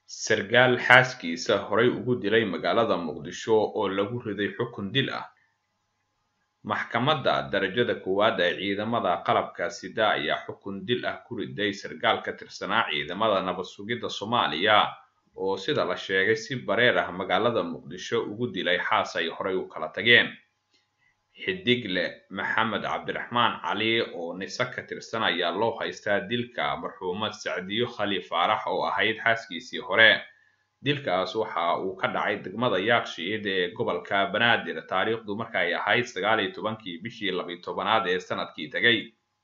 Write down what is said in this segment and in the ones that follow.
sarkaal xaaskiisa horay ugu dilay magaalada muqdisho oo lagu riday xukun dil ah maxkamadda darajada koowaad ee ciidamada qalabka sida ayaa xukun dil ah ku riday sarkaal ka tirsanaa ciidamada nabad sugidda soomaaliya oo sida la sheegay si bareer ah magaalada muqdisho ugu dilay xaas ay horay u kala tageen xidigle maxamed cabdiraxmaan cali oo nise ka tirsan ayaa loo haystaa dilka marxuumad sacdiyo khali faarax oo ahayd xaaskiisii hore dilkaas waxa uu ka dhacay degmada yaakshiid ee gobolka banaadir taariikhdu markaay ahayd sagaal iyo tobankii bishii labiyo tobanaad ee sanadkii tegay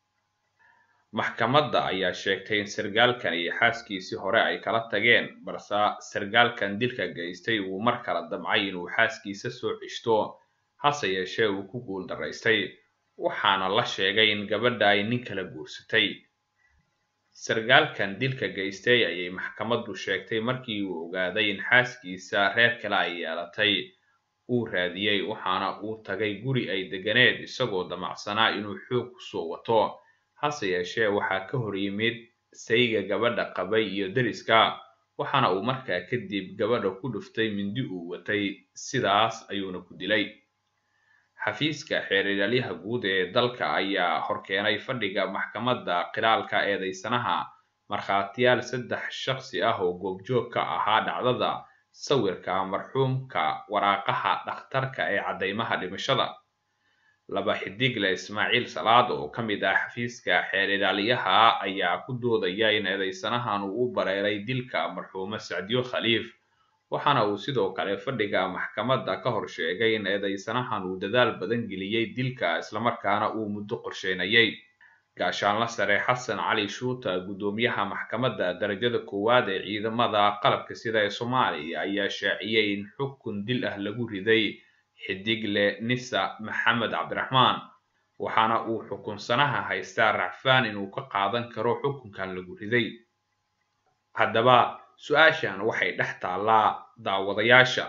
maxkamadda ayaa sheegtay in sarkaalkan iyo xaaskiisii hore ay kala tageen balse sarkaalkan dilka geystay uu mar kala damcay inuu xaaskiisa soo ceshto hase yeeshee uu ku guul daraystay waxaana la sheegay in gabadha ay nin kala guursatay sarkaalkan dilka geystay ayay maxkamaddu sheegtay markii uu ogaaday in xaaskiisa reer kale ay yeelatay uu raadiyey waxaana uu tagay guri ay deganeed isagoo damacsanaa inuu xoog kusoo wato hase yeeshee waxaa ka hor yimid sayga gabadha qabay iyo deriska waxaana uu markaa kadib gabadha ku dhuftay mindi uu watay sidaas ayuuna ku dilay xafiiska xeer ilaalyaha guud ee dalka ayaa horkeenay fadhiga maxkamadda qilaalka eedeysanaha markhaatiyaal saddex shakhsi ah oo goobjoog ka ahaa dhacdada sawirka marxuumka waraaqaha dhakhtarka ee caddaymaha dhimashada laba xidigle ismaaciil salaad oo ka mid ah xafiiska xeer ilaaliyaha ayaa ku doodaya in eedeysanahan uu u bareeray dilka marxuume sacdiyo khaliif waxaana uu sidoo kale fadhiga maxkamadda ka hor sheegay in eedeysanahan uu dadaal badan geliyey dilka islamarkaana uu muddo qorsheynayay gaashaanla sare xasan cali shuuta guddoomiyaha maxkamadda darajada koowaad ee ciidamada qalabka sida ee soomaaliya ayaa shaaciyey in xukun dil ah lagu riday xidigle nisa maxamed cabdiraxmaan waxaana uu xukunsanaha haystaa racfaan inuu ka qaadan karo xukunkan lagu riday haddaba su-aashan waxay dhex taallaa daawadayaasha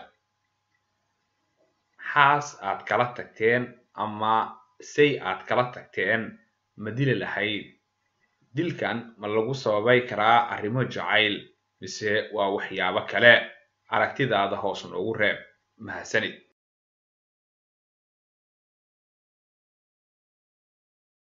xaas aad kala tagteen ama say aad kala tagteen ma dili lahayd dilkan ma lagu sababay karaa arrimo jacayl mise waa waxyaabo kale aragtidaada hoos noogu reeb mahadsanid